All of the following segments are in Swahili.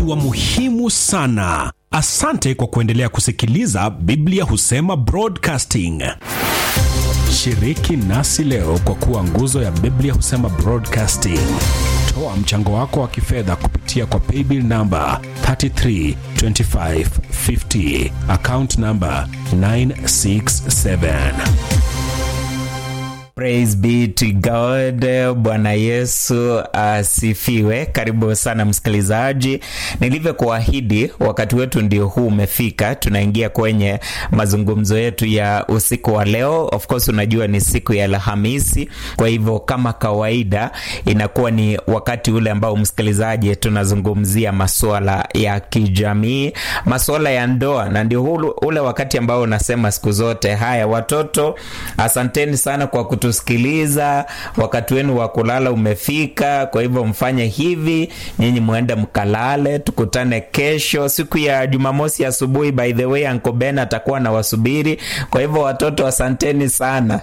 ikiwa muhimu sana. Asante kwa kuendelea kusikiliza Biblia Husema Broadcasting. Shiriki nasi leo kwa kuwa nguzo ya Biblia Husema Broadcasting. Toa mchango wako wa kifedha kupitia kwa paybill namba 332550 account namba 967. Praise be to God. Bwana Yesu asifiwe. Karibu sana msikilizaji, nilivyokuahidi, wakati wetu ndio huu umefika. Tunaingia kwenye mazungumzo yetu ya usiku wa leo. Of course, unajua ni siku ya Alhamisi, kwa hivyo kama kawaida inakuwa ni wakati ule ambao msikilizaji, tunazungumzia masuala ya kijamii, masuala ya ndoa, na ndio ule wakati ambao unasema siku zote, haya watoto, asanteni sana kwa kutusikiliza. Wakati wenu wa kulala umefika, kwa hivyo mfanye hivi, nyinyi muende mkalale. Tukutane kesho siku ya Jumamosi asubuhi. By the way, Uncle Ben atakuwa na wasubiri, kwa hivyo watoto, asanteni sana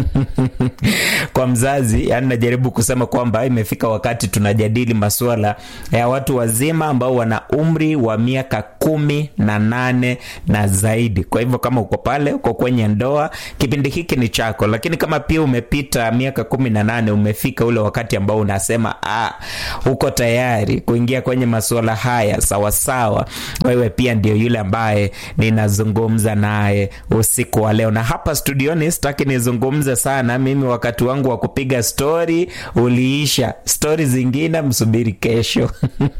kwa mzazi, yani najaribu kusema kwamba imefika wakati tunajadili masuala ya watu wazima ambao wana umri wa miaka kumi na nane na zaidi. Kwa hivyo kama uko pale, uko kwenye ndoa, kipindi hiki ni chako, lakini kama pia umepita miaka kumi na nane umefika ule wakati ambao unasema ah, uko tayari kuingia kwenye masuala haya sawasawa, wewe pia ndio yule ambaye ninazungumza naye usiku wa leo. Na hapa studioni sitaki nizungumze sana mimi, wakati wangu wa kupiga stori uliisha. Stori zingine msubiri kesho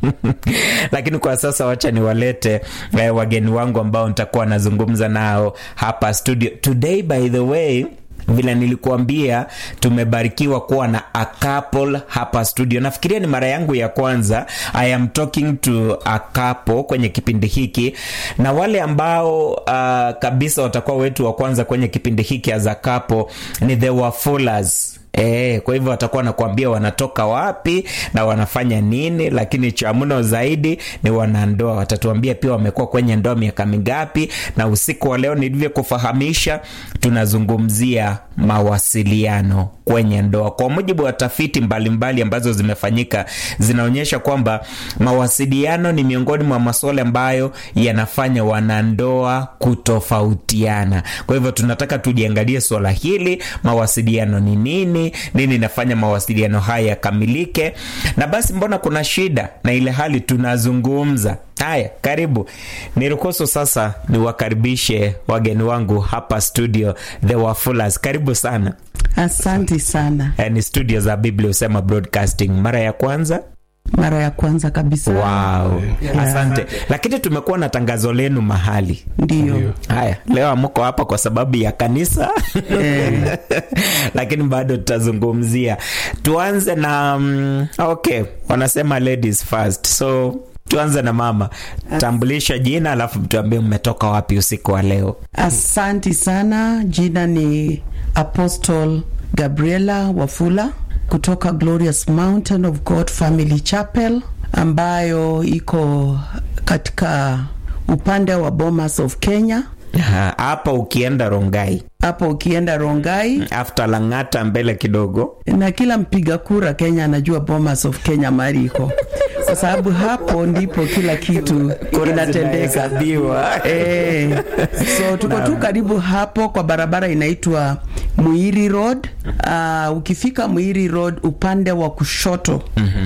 lakini kwa sasa wacha niwalete eh, wageni wangu ambao nitakuwa nazungumza nao hapa studio today. By the way vile nilikuambia tumebarikiwa kuwa na a couple hapa studio. Nafikiria ni mara yangu ya kwanza I am talking to a couple kwenye kipindi hiki, na wale ambao uh, kabisa watakuwa wetu wa kwanza kwenye kipindi hiki as a couple ni the Wafulas. E, kwa hivyo watakuwa wanakuambia wanatoka wapi na wanafanya nini, lakini cha mno zaidi ni wanandoa. Watatuambia pia wamekuwa kwenye ndoa miaka mingapi, na usiku wa leo nilivyokufahamisha, tunazungumzia mawasiliano kwenye ndoa. Kwa mujibu wa tafiti mbalimbali mbali ambazo zimefanyika zinaonyesha kwamba mawasiliano ni miongoni mwa masuala ambayo yanafanya wanandoa kutofautiana. Kwa hivyo tunataka tujiangalie swala hili, mawasiliano ni nini, nini inafanya mawasiliano haya yakamilike, na basi mbona kuna shida na ile hali tunazungumza Haya, karibu. Niruhusu sasa niwakaribishe wageni wangu hapa studio, the Wafulas. Karibu sana. Asante sana. Eh, ni studio za Biblia Husema Broadcasting. Mara ya kwanza mara ya kwanza kabisa. Wow. Yeah. Asante. Lakini tumekuwa na tangazo lenu mahali. Ndio. Haya, leo amuko hapa kwa sababu ya kanisa Eh. lakini bado tutazungumzia. Tuanze na um, okay, wanasema ladies first. So tuanze na mama, tambulisha jina alafu tuambie mmetoka wapi usiku wa leo. Asanti sana. Jina ni Apostle Gabriela Wafula kutoka Glorious Mountain of God Family Chapel ambayo iko katika upande wa Bomas of Kenya. Ha, Hapa ukienda Rongai Hapo ukienda Rongai after Lang'ata mbele kidogo na kila mpiga kura Kenya anajua Bomas of Kenya mahali iko, kwa sababu hapo ndipo kila kitu inatendeka. zinahesabiwa. Eh, so tuko tu karibu hapo kwa barabara inaitwa Muiri Road. Uh, ukifika Muiri Road upande wa kushoto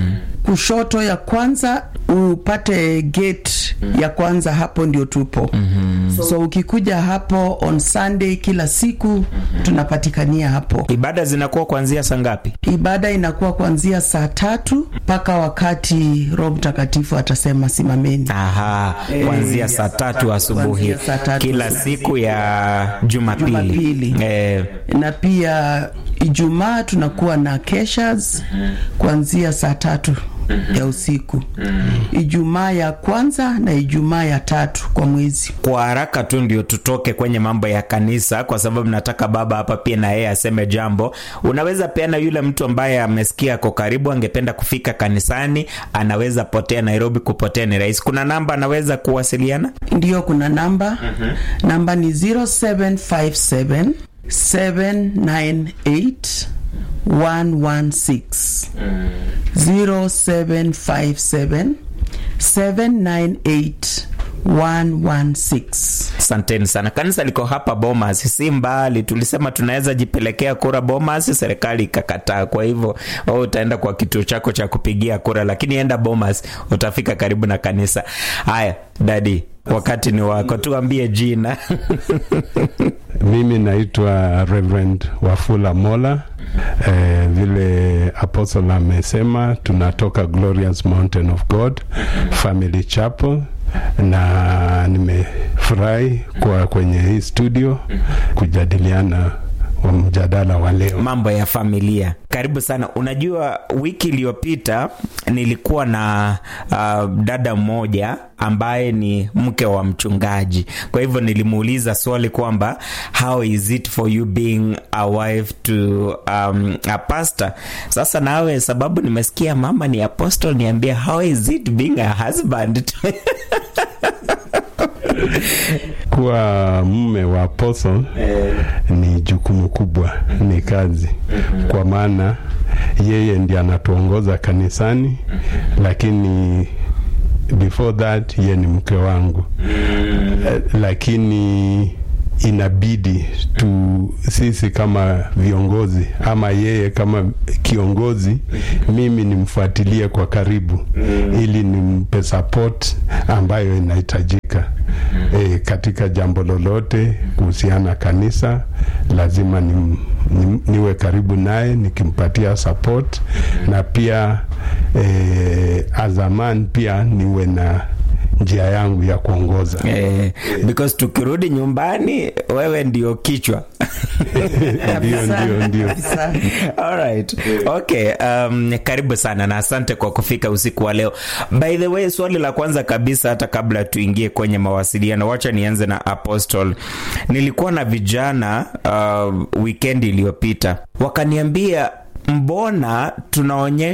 kushoto ya kwanza upate gate ya kwanza, hapo ndio tupo. So ukikuja hapo on Sunday kila siku tunapatikania hapo. Ibada zinakuwa kuanzia saa ngapi? Ibada inakuwa kuanzia saa tatu mpaka wakati Roho Mtakatifu atasema simameni. Aha, kuanzia saa tatu asubuhi Kuanzia saa tatu kila asubuhi. siku ya Jumapili. Jumapili. Eh, na pia Ijumaa tunakuwa na keshas kuanzia saa tatu ya usiku, Ijumaa ya kwanza na Ijumaa ya tatu kwa mwezi. kwa haraka tu ndio tutoke kwenye mambo ya kanisa, kwa sababu nataka baba hapa pia na yeye aseme jambo. Unaweza peana yule mtu ambaye amesikia ako karibu, angependa kufika kanisani, anaweza potea Nairobi. Kupotea ni rahisi. Kuna namba anaweza kuwasiliana. Ndiyo, kuna namba namba ni 0757 798 116 0757 798 116 Asanteni sana. Kanisa liko hapa Bomas, si mbali. Tulisema tunaweza jipelekea kura Bomas, serikali ikakataa. Kwa hivyo wewe utaenda kwa kituo chako cha kupigia kura, lakini enda Bomas, utafika karibu na kanisa. Haya dadi, wakati ni wako, tuambie jina. Mimi naitwa Reverend Wafula Mola. Eh, vile apostle amesema tunatoka Glorious Mountain of God Family Chapel, na nimefurahi kwa kwenye hii studio kujadiliana wa mjadala wa leo. mambo ya familia. Karibu sana. Unajua, wiki iliyopita nilikuwa na uh, dada mmoja ambaye ni mke wa mchungaji. Kwa hivyo nilimuuliza swali kwamba how is it for you being a wife to um, a pastor. Sasa nawe, sababu nimesikia mama ni apostle, niambie how is it being a husband to Kuwa mume wa apostle ni jukumu kubwa, ni kazi, kwa maana yeye ndiye anatuongoza kanisani, lakini before that yeye ni mke wangu Eh, lakini inabidi tu sisi kama viongozi ama yeye kama kiongozi, mimi nimfuatilie kwa karibu ili nimpe support ambayo inahitajika e, katika jambo lolote kuhusiana kanisa, lazima ni, ni, niwe karibu naye nikimpatia support na pia e, azaman pia niwe na njia yangu ya kuongoza. eh, because tukirudi nyumbani wewe ndio kichwa Ndio, ndio, ndio. Kabisa. Alright. Okay, um, karibu sana na asante kwa kufika usiku wa leo. By the way, swali la kwanza kabisa hata kabla tuingie kwenye mawasiliano, wacha nianze na Apostle. Nilikuwa na vijana uh, weekend iliyopita wakaniambia mbona tunaonyesha